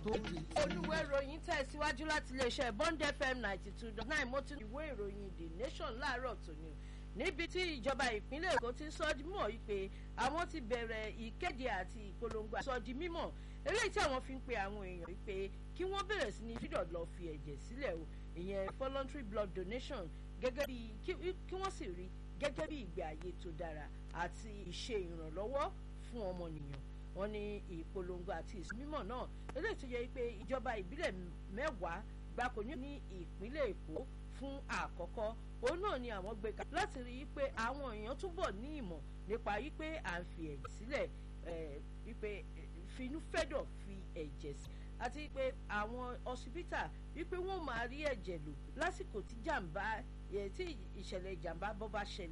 tó di. olùwé ìròyìn tẹ̀síwájú láti iléeṣẹ́ bond fm ninety two dot nine mo ti ìwé ìròyìn the nation láàárọ̀ tòní níbi tí ìjọba ìpínlẹ̀ èkó ti sọ di mímọ̀ wípé àwọn ti bẹ̀rẹ̀ ìkéde àti ìpolongo sọ di mímọ̀ eléyìí tí àwọn fi ń pe àwọn èèyàn wípé kí wọ́n bẹ̀rẹ̀ sí ní fídọ̀ lọ fi ẹ̀jẹ̀ sílẹ̀ o ìyẹn voluntary blood donation gẹ́gẹ́ bí kí wọ́n sì rí gẹ́gẹ́ bí ìgbé ayé tó dára àti ìṣe ìrànlọ́wọ́ fún ọmọnìyàn wọn ní ìpolongo àti ìsúnmímọ̀ náà eléyìí tó yẹ pé ìjọba ìbílẹ̀ mẹ́wàá gbáko ní ìpínlẹ̀ èkó fún àkọ́kọ́ òun náà ni àwọn gbé kalẹ̀ láti rí i pé àwọn èèyàn túbọ̀ ní ìmọ̀ nípa wípé à ń fi ẹ̀jẹ̀ sílẹ̀ wípé finúfẹ́dọ̀ fi ẹ̀jẹ̀ sí àti pé àwọn ọsibítà wípé wọ́n máa rí ẹ̀jẹ̀ lò lásìkò tí jàǹbá tí ìṣẹ̀lẹ̀ ìjàǹbá bọ́ bá ṣẹlẹ̀